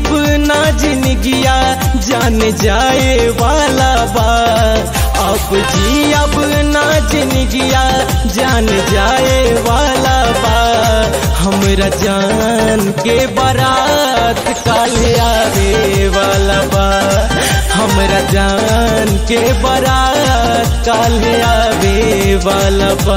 अब ना जिंदगिया जान जाए वाला बा अब जी अब ना जिंदगिया जान जाए वाला बा हमरा जान के बारात काले आवे वाला बा हमरा जान के बारात काले आवे वाला बा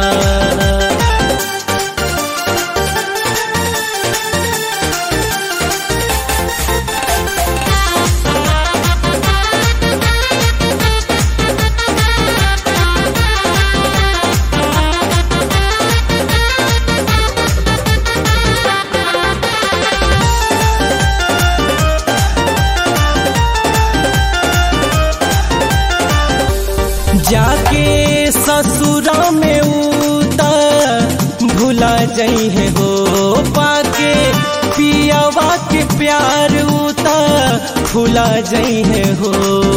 जाके ससुरा में उता भुला जाइ है हो पाके पियावा के प्यार उता खुला जाइ है हो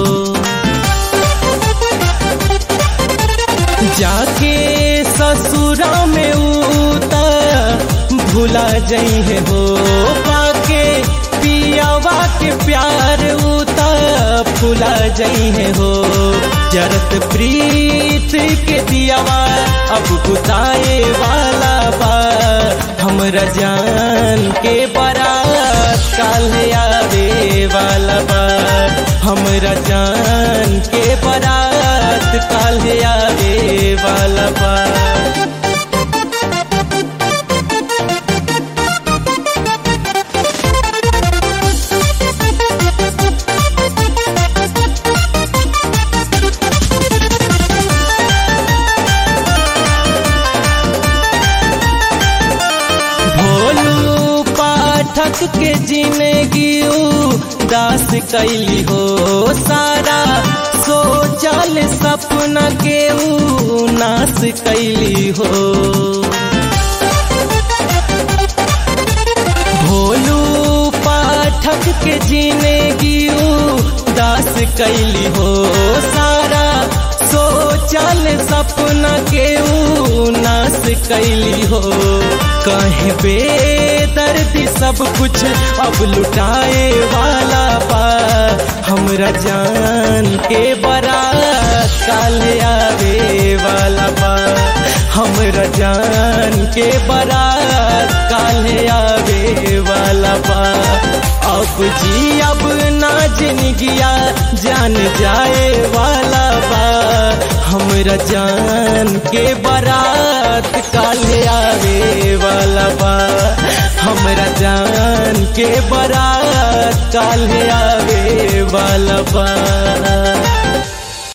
जाके ससुरा में उता भुला जाइ है हो पाके पियावा के प्यार उता फुला जाइ है हो जरत प्रीत के दियावा अब बुताए वाला बा हमरा जान के बारात काल आवे वाला बा हमरा जान के बारात काल आवे वाला बा भोलू पाठक के जिंदगी दास कैली हो सारा सोचल सपना के ऊ नाश कैली हो भोलू पाठक के जिंदगी दास कैली हो सारा सोचल सपना के ऊ नाश कैली हो कहे बेदर्दी सब कुछ अब लुटाए वाला बा हमरा जान के बारात काल आवे वाला बा हमरा जान के बारात काल आवे वाला बा अब जी अब ना जिंदगिया जान जाए वाला बा हमरा जान के बारात काल आवे वाला बा हमरा जान के बारात काल आवे वाला बा